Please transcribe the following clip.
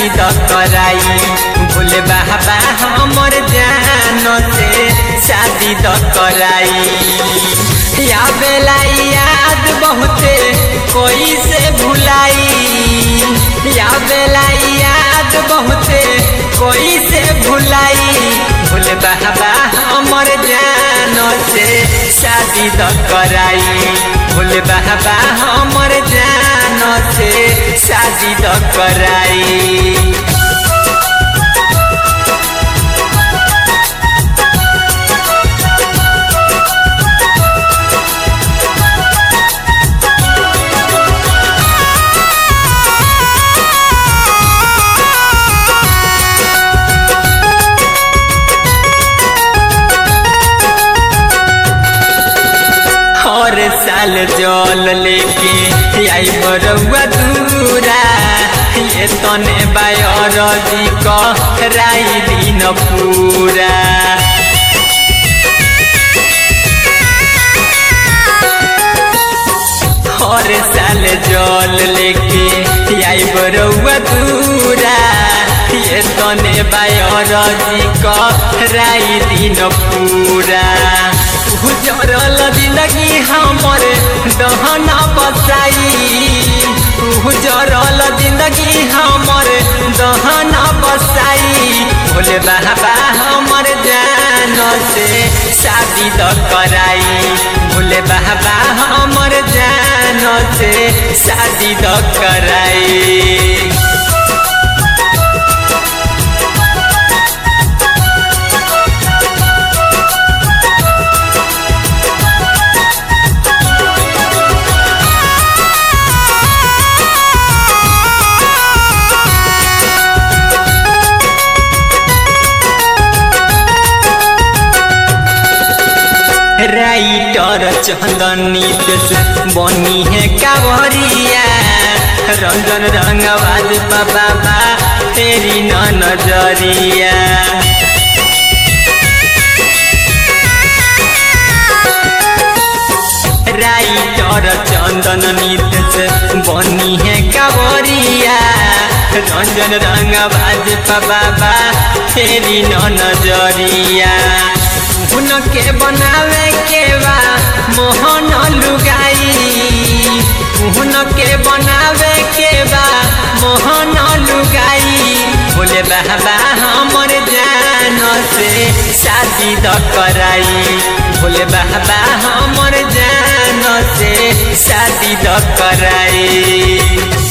शादी द कराई भोले बाबा हमर जान से शादी द कराई या बेला याद बहुते कोई से भुलाई या बेला याद बहुते कोई से भुलाई भोले बाबा हमर जान से शादी द कराई भोले बाबा हमर जान से शादी द कराई हर साल जल लेके आई बरुआ दूरा ये तने बायरजी कहराई दिन पूरा हर साल जल लेके आई बरुआ दूरा ये तने बायरजी कहराई दिन पूरा गुजरल जिंदगी हमर दहना बसाई गुजरल जिंदगी हमर दहना बसाई भोले बाबा हमर जान से शादी द कराई भोले बाबा हमर जान से शादी द कराई राइटर चंदनी बनी है कावरिया रंजन रंगवाज बाबा तेरी न नजरिया राइटर चंदन नित बनी है कावरिया रंजन रंगवाज बाबा तेरी न नजरिया उनके बनावे के बा मोहन लुगाई उनके बनावे के बा मोहन लुगाई बोले बाबा हमर जान से शादी द कराई बोले बाबा हमर जान से शादी द कराई